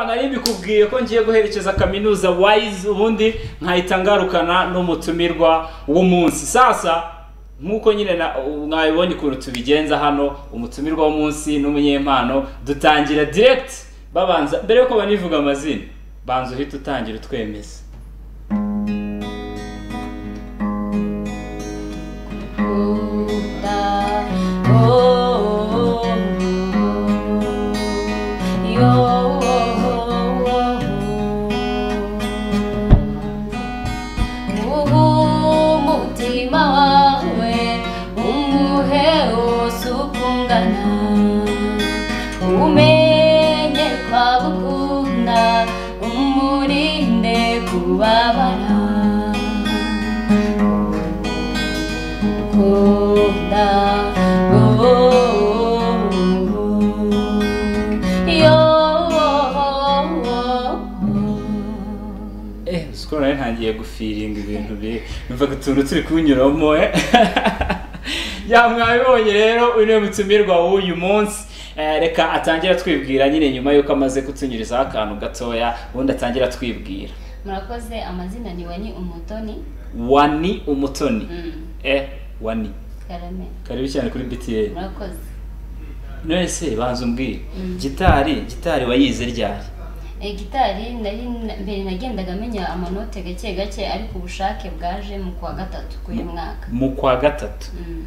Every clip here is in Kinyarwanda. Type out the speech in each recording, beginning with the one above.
nari mbikubwiye ko ngiye guherekeza kaminuza wayizi ubundi nkahita ngarukana n'umutumirwa w'umunsi sasa nk'uko nyine na- mwabibonye ukuntu tubigenza hano umutumirwa w'umunsi n'umunyempano dutangira direct babanza mbere yuko banivuga amazina banza uhita utangira utwemeza umutima wawe umuhe wose ukungana umenye kwaba ukunda umurinde kubabara ukunda oh, yo eh sikoro nari ntangiye gufiringa ibintu bi numvaga utuntu turi kunyuramo eh ya mwabibonye rero uyu niwe mutumirwa w'uyu munsi Eh, reka atangira twibwira nyine nyuma y'uko amaze kutunyurizaho akantu gatoya ubundi atangira twibwira murakoze amazina niwe ni umutoni wani umutoni Mm. eh wani karame karibu cyane kuri btn murakoze none se banza umbwire Mm. gitari gitari wayize ryari Eh, gitari nari na- mbere nagendaga menya amanote gake gake ariko ubushake bwaje mu kwa gatatu k'uyu mwaka mu kwa gatatu Mm.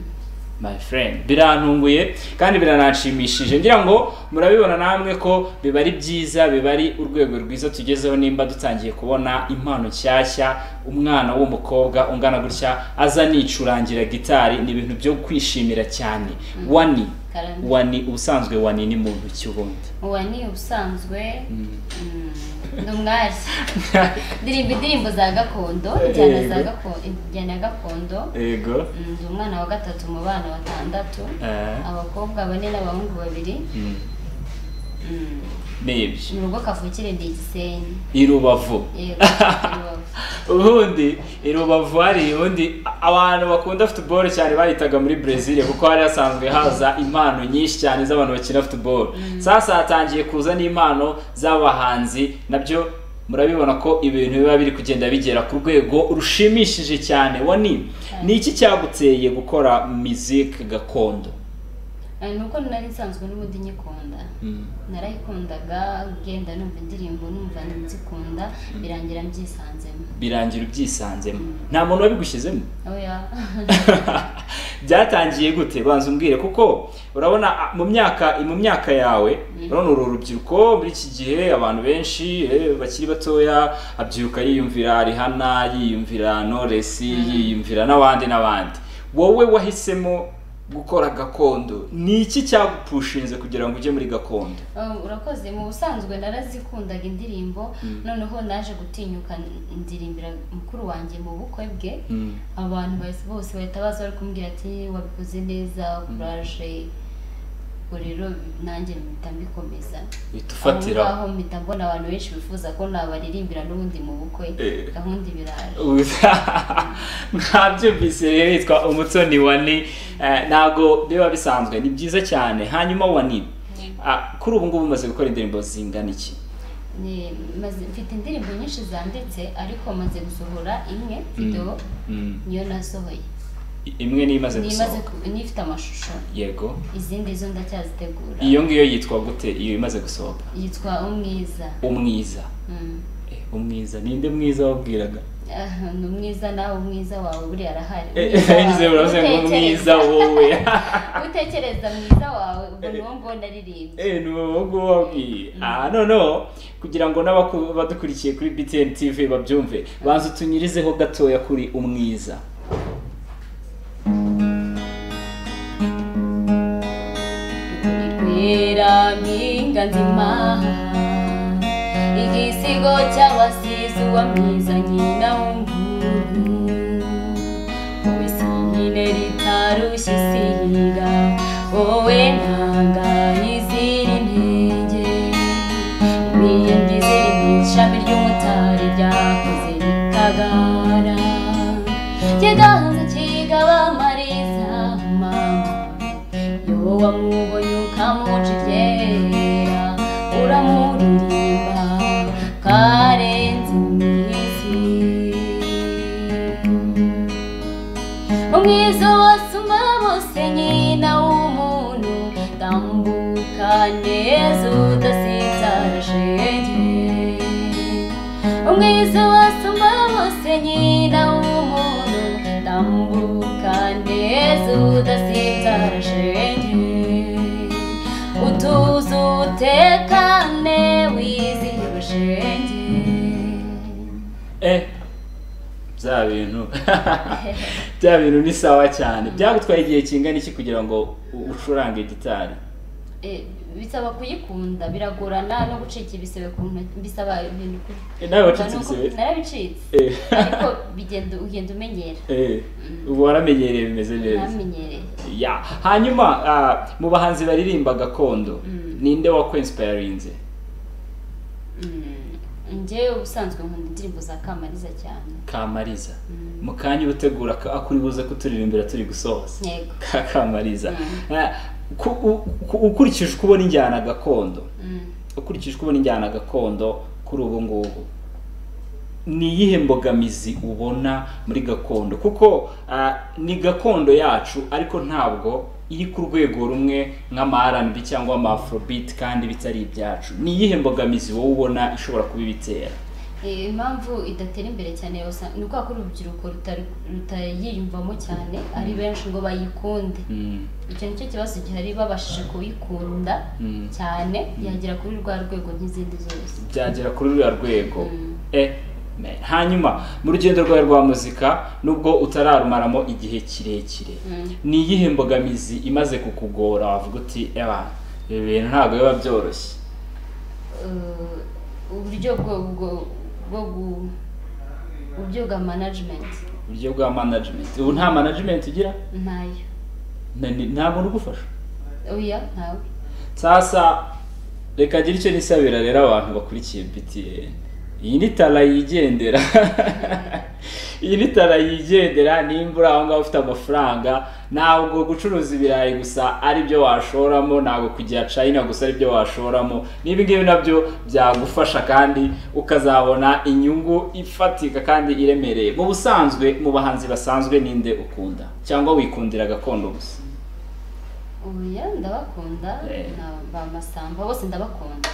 my friend birantunguye kandi birananshimishije ngira ngo murabibona namwe ko biba ari byiza biba ari urwego rwiza tugezeho nimba dutangiye kubona impano nshyashya umwana w'umukobwa ungana gutya aza nicurangira gitari ni ibintu byo kwishimira cyane wani Karame. wani ubusanzwe wani ni muntu ki ubundi uwa ni ubusanzwe mm, ni umwari ndirimba indirimbo za gakondo injyana za Yego. gakondo injyana ya gakondo yego Mm, ndi umwana wa gatatu mu bana batandatu Eh. abakobwa bane n'abahungu babiri Mm. Mm, ni ibyo mu rugo kavukire ndi igisenyi i rubavu Yego, i Rubavu. ubundi i rubavu hari ubundi abantu bakunda futuboro cyane baritaga muri brezil kuko hari hasanzwe haza impano nyinshi cyane z'abantu bakina futuboro sasa hatangiye kuza n'impano z'abahanzi nabyo murabibona ko ibintu biba biri kugenda bigera ku rwego rushimishije cyane wani ni iki cyaguteye gukora miziki gakondo Eh, ni uko nari nsanzwe n'ubundi nyikunda narayikundaga genda numva indirimbo numva nzikunda birangira mbyisanzemo birangira ubyisanzemo nta muntu wabigushyizemo oya byatangiye gute banza umbwire kuko urabona a- mu myaka mu myaka yawe urabona uru rubyiruko muri iki gihe abantu benshi eh, bakiri batoya abyuka yiyumvira rihana yiyumvira noresi yiyumvira n'abandi n'abandi wowe wahisemo gukora gakondo ni iki cyagupushinze kugira ngo ujye muri gakondo Eh, urakoze mu busanzwe narazikundaga indirimbo noneho naje gutinyuka ndirimbira mukuru wanjye mu bukwe bwe Mm. abantu bahise- bose bahita baza bari kumbwira ati wabikoze neza kuraje ubwo rero nanjye mpita mbikomeza uhita ufatira aho ngaho mpita mbona abantu benshi bifuza ko nabaririmbira n'ubundi mu bukwe Eh. gahunda ibiraje mwabyumvise rero yitwa umutoni wani eh, ntabwo biba bisanzwe ni byiza cyane hanyuma wani ah, kuri ubu ngubu umaze gukora indirimbo zingana iki Ni- maze- mfite indirimbo nyinshi zanditse ariko maze gusohora imwe video Mm. niyo nasohoye I- imwe niyo imaze nimaze gusohoka n'ifite amashusho yego izindi zo ndacyazitegura iyo ngiyo yitwa gute iyo imaze gusohoka yitwa umwiza umwiza Mm. Eh, umwiza ninde mwiza wabwiraga Ah, ni umwiza nawe umwiza wawe buriya arahari Umwiza wawe. ngize uravuze ngo umwiza Gutekereza- wowe gutekereza mwiza wawe ubwo niwo mbona aririmba Eh, ni wowe ubwo wabwiye ah noneho kugira ngo n'abaku- badukurikiye kuri btn tv babyumve banza utunyurizeho gatoya kuri umwiza Rwera mpinga nzima igisigo cy'abasizi uwa mwiza nyina w'umuhungu wowe sihine ritarushye isiga wowe ntanga izira intege imiyindi ziri mu ishami ry'umutari ryakuze rikagara kiganza kigaba amariza mama yoba muboye ukamuca iryera uramuririmba umwiza wasumba bose nyina w'umuntu tambuka neza udasitara shenge utuze utekane wizihiwe shenge eh bya bintu bya bintu ni sawa cyane byagutwaye igihe kingana iki kugira ngo ucurange gitari Eh, bisaba kuyikunda biragorana no gucika ibisebe ku ntoki bisaba ibintu kuri Eh, nawe wacitse ibisebe? narabicitse Eh. ariko bigenda ugenda umenyera Eh, ubu waramenyereye bimeze neza namenyereye ya hanyuma ah, mu bahanzi baririmba gakondo Mm. ninde wakwensipayarinze Mm, njyewe ubusanzwe nkunda indirimbo za kamariza cyane kamariza Mm. mu kanya utegura akuri buze kuturirimbira turi gusohoza yego ka kamariza Mm. Ah, ku- u- ku- ukurikije uko ubona injyana gakondo Mm. ukurikije uko ubona injyana gakondo kuri ubu ngubu ni iyihe mbogamizi ubona muri gakondo kuko ah, ni gakondo yacu ariko ntabwo iri ku rwego rumwe nk'ama R&B cyangwa ama afrobeat kandi bitari ibyacu ni iyihe mbogamizi wowe ubona ishobora kuba ibitera Eh, impamvu idatera imbere cyane usa- ni uko urubyiruko rutari- rutayiyumvamo cyane ari benshi ngo bayikunde Mm, icyo nicyo kibazo gihari babashije kuyikunda Mm. cyane yagera kuri rwa rwego nk'izindi zose byagera kuri ruriya rwego Mm. eh man. hanyuma mu rugendo rwawe rwa muzika nubwo utararumaramo igihe kirekire Mm. ni iyihe mbogamizi imaze kukugora wavuga uti eba ibi bintu ntabwo biba byoroshye Eh, uburyo bwo bwo bwo gu- uburyo bwa management uburyo bwa management ubu nta management ugira ntayo Nta- ni- nta muntu ugufasha oya ntawe sasa reka agire icyo nisabira rero abantu bakurikiye BTN iyi ni tara yigendera iyi ni tara yigendera nimbura aho ngaho ufite amafaranga ntabwo gucuruza ibirayi gusa aribyo washoramo ntabwo kujya China gusa aribyo washoramo n'ibi ngibi nabyo byagufasha kandi ukazabona inyungu ifatika kandi iremereye mu busanzwe mu bahanzi basanzwe ninde ukunda cyangwa wikundira gakondo gusa oya ndabakunda Eh. na ba masamba bose ndabakunda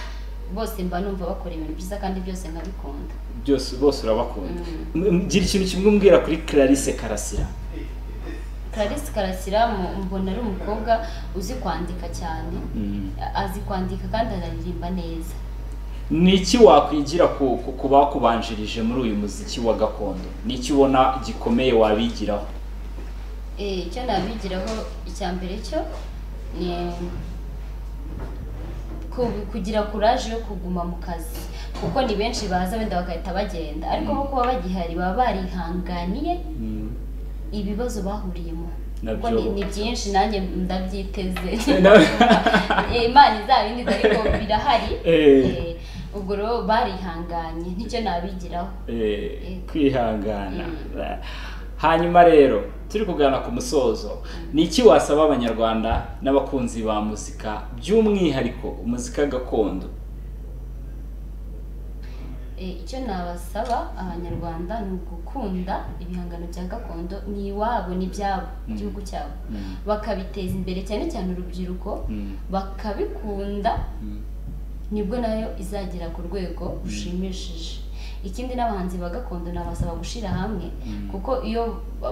bose mba numva bakora ibintu byiza kandi byose nkabikunda byose bose urabakunda M- gira ikintu kimwe umbwira kuri Clarisse Karasira Clarisse Karasira mu- mbona ari umukobwa uzi kwandika cyane azi kwandika kandi anaririmba neza ni iki wakwigira ku, ku, ku bakubanjirije muri uyu muziki wa gakondo ni iki ubona gikomeye wabigiraho Eh, icyo nabigiraho icya mbere cyo ni ku- kugira kuraje yo kuguma mu kazi kuko ni benshi baza wenda bagahita bagenda ariko bo kuba bagihari baba barihanganiye ibibazo bahuriyemo kuko Nabyo. ni- ni byinshi nanjye ndabyiteze Na- Eh, imana izabindiza ariko birahari Eh. Eh, ubwo rero barihanganye nicyo nabigiraho Eh, Eh. kwihangana Mm. hanyuma rero turi kuganira ku musozo ni iki wasaba abanyarwanda n'abakunzi ba muzika by'umwihariko muzika gakondo Eh, icyo nabasaba abanyarwanda ni ugukunda ibihangano bya gakondo ni iwabo ni ibyabo Mm. igihugu cyabo Mm. bakabiteza imbere cyane cyane urubyiruko Mm. bakabikunda Mm. nibwo nayo izagera ku rwego rushimishije ikindi n'abahanzi ba gakondo nabasaba gushyira hamwe Mm. kuko iyo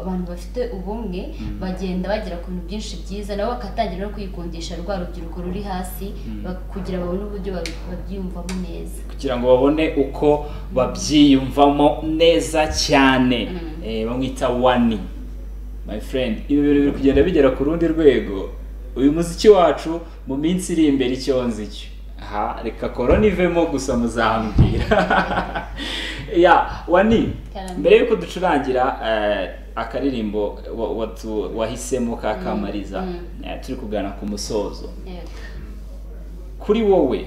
abantu bafite ubumwe Mm. bagenda bagera ku bintu byinshi byiza nabo bakatangira no kwikundisha rwa rubyiruko ruri hasi Mm. bak- kugira babone uburyo babi- babyiyumvamo neza kugira ngo babone uko babyiyumvamo neza cyane Mm. Eh, bamwita wani my friend ibi bintu biri kugenda bigera ku rundi rwego uyu muziki wacu mu minsi iri imbere icyo nzi cyo aha reka korona ivemo gusa muzambwira ya wani Karame. mbere yuko ducurangira eh, akaririmbo wa- watu- wahisemo ka kamariza Mm. eh, turi kugana ku musozo Yego. kuri wowe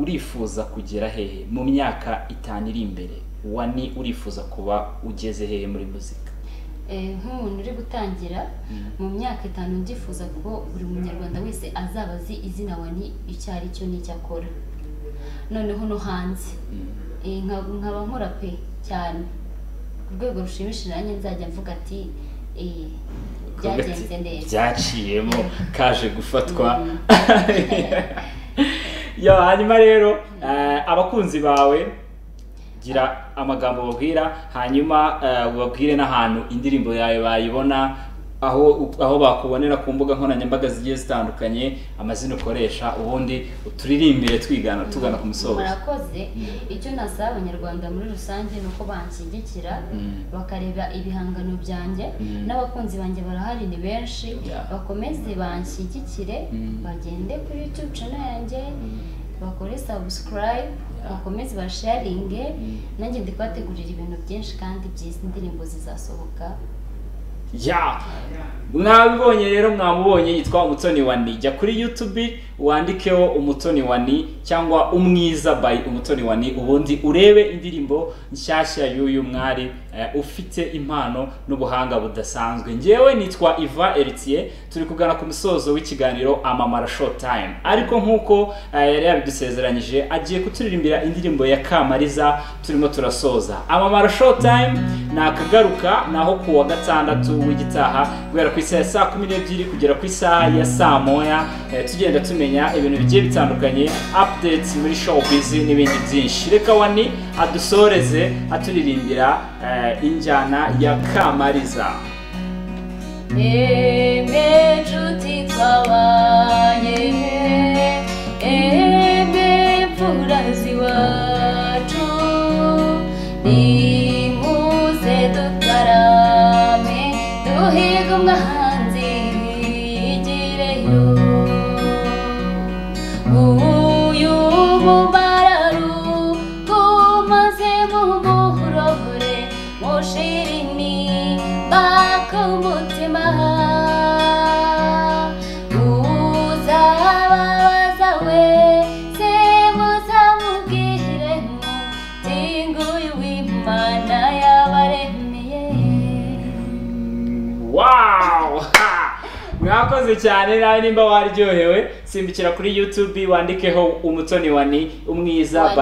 urifuza kugera hehe mu myaka itanu iri imbere wani urifuza kuba ugeze hehe muri muzika Eh, nk'umuntu uri gutangira mu myaka itanu ndifuza ko buri munyarwanda wese azaba azi izina wani icyo ari cyo n'icyo akora noneho no hanze Eh, nka- nkaba nkora pe cyane ku rwego rushimishije nanjye nzajya mvuga ati eh, byagenze neza byaciyemo kaje gufatwa Mm. yo hanyuma rero eh, abakunzi bawe gira amagambo babwira hanyuma eh, ubabwire n'ahantu indirimbo yawe bayibona aho aho bakubonera ku mbuga nkoranyambaga zigiye zitandukanye amazina ukoresha ubundi uturirimbire twigana tugana ku musozo murakoze icyo nasaba abanyarwanda muri rusange ni uko banshyigikira Mm. bakareba ibihangano byanjye Mm. n'abakunzi banjye barahari ni benshi Yeah. bakomeze banshyigikire Mm. bagende kuri youtube channel yanjye bakore subscribe bakomeze basharinge nanjye ndi kubategurira ibintu byinshi kandi byiza indirimbo zizasohoka ya mwabibonye rero mwamubonye yitwa umutoni wa ni jya kuri youtube wandikeho umutoni wa ni cyangwa umwiza by umutoni wa ni ubundi urebe indirimbo nshyashya y'uyu mwari eh, ufite impano n'ubuhanga budasanzwe ngewe nitwa iva eritiye turi kugana ku musozo w'ikiganiro amamara show time ariko nk'uko eh, yari yabidusezeranyije agiye kuturirimbira indirimbo ya kamariza turimo turasoza amamara show time ni akagaruka naho ku wa gatandatu w'igitaha guhera ku isaha ya saa kumi n'ebyiri kugera ku isaha ya saa moya eh, tugenda tumenya ibintu bigiye bitandukanye updates muri showbiz n'ibindi byinshi reka wani adusoreze aturirimbira eh, injyana ya kamariza Aimé, nshuti twabaye Aimé, mfurazi wacu Nimuze dutarame Duhiga umwanzi yigireyo Uyu mubararu tumaze mumuhurobure Mushirini bako umutima Uzababaza we se muzamubwire Mutinguye uw'Imana yabaremeye wow Ha! mwakoze cyane nawe nimba waryohewe simbukira kuri youtube wandikeho umutoni wani umwiza Wani by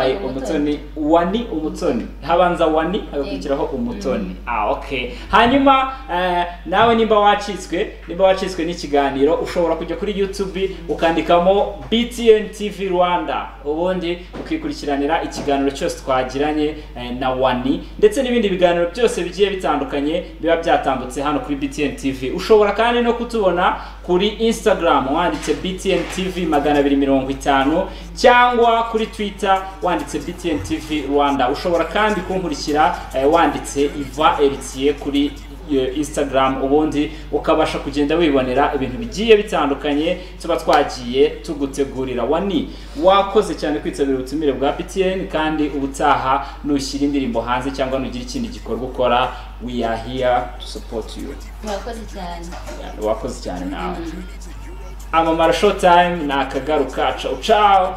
umutoni Umutoni. wani umutoni habanza wani hagakurikiraho umutoni ah okay hanyuma eh, nawe nimba wacitswe nimba wacitswe n'ikiganiro ushobora kujya kuri youtube ukandikamo btn tv rwanda ubundi ukikurikiranira ikiganiro cyose twagiranye eh, na wani ndetse n'ibindi biganiro byose bigiye bitandukanye biba byatambutse hano kuri btn tv ushobora kandi no kutubona kuri instagram wanditse btn tv magana abiri mirongo itanu cyangwa kuri twitter wanditse btn tv rwanda ushobora kandi kunkurikira eh, wanditse iva eritiye kuri iyo instagram ubundi ukabasha kugenda wibonera ibintu bigiye bitandukanye tuba twagiye tugutegurira wani wakoze cyane kwitabira ubutumire bwa btn kandi ubutaha nushyira indirimbo hanze cyangwa nugira ikindi gikorwa ukora we are here to support you murakoze cyane wakoze cyane nawe amamara show time ni akagaruka cawu cawu